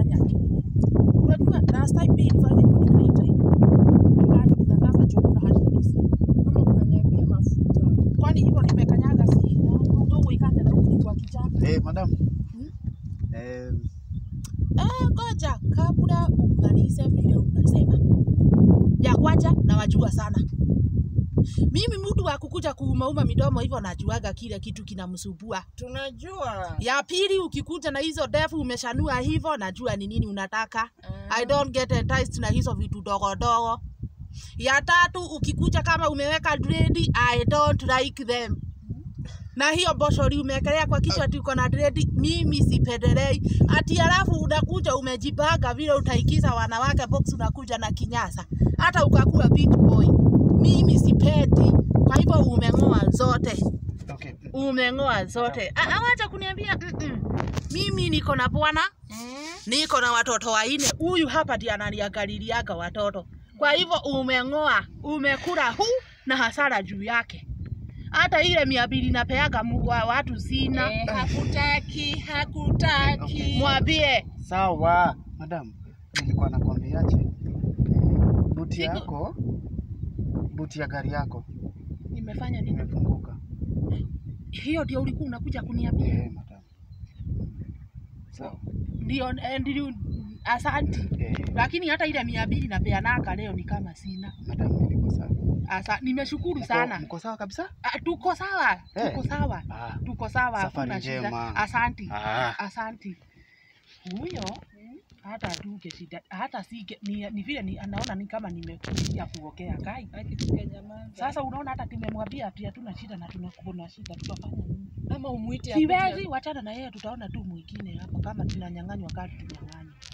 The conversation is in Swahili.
fanya nini? Unajua last time pia ilifanya hivyo nikaita hivi. Nikati nikakaza chukua hadi kisi. Kama ukanyagia mafuta. Kwani hivyo nimekanyaga si na udogo ikate na huku kwa kichaka. Eh, madam. Hmm? Eh, Eh, ngoja kabla umalize vile unasema. Ya kwanza na wajua sana. Mimi mtu wa kukuja kuumauma midomo hivyo najuaga kile kitu kinamsumbua. Tunajua. Ya pili ukikuja na hizo ndefu umeshanua hivyo najua ni nini unataka. I don't get enticed na hizo vitu dogo dogo. Ya tatu ukikuja kama umeweka dread, I don't like them. Na hiyo boshori umewekelea kwa kichwa ati uko na dread, mimi sipendelei. Ati alafu unakuja umejipanga vile utaikiza wanawake box, unakuja na kinyasa, hata ukakuwa beach boy. Mimi sipendi, kwa hivyo umeng'oa zote okay. umeng'oa zote. Ah, ah, Wacha kuniambia mm -mm. Mimi niko na bwana, niko na watoto wanne. Huyu hapa ndiye ananiangaliliaga watoto. Kwa hivyo umeng'oa, umekula hu na hasara juu yake. Hata ile mia mbili napeaga mu- wa watu sina. Eh, hakutaki, hakutaki. Mwambie Sawa, madam. Nilikuwa nakwambiaje? Eh, Buti Siku- yako buti ya gari yako nimefanya nini? imefunguka. Hiyo ndio ulikuwa unakuja kuniambia? Eh, madam. Sawa. Ndio, eh, ndio, asanti. Eh, Lakini hata ile mia mbili napeanaga leo ni kama sina. madam, niko sawa. Asa, nimeshukuru Mko- sana. Mko sawa kabisa? Ah, tuko sawa, Eh. tuko sawa, Ah, tuko sawa, Safari hakuna shida. njema. Asanti, ah. asanti. Huyo hata tuke shida, hata si ni, ni vile ni, anaona ni kama nimekuja kuokea kai. Akifika nyamaza. Sasa unaona hata tumemwambia pia tuna shida na tunakuna shida, tutafanya nini? ama umuite Siwezi, wachana na yeye, tutaona tu mwingine hapa kama tunanyang'anywa kati tunyang'anywa.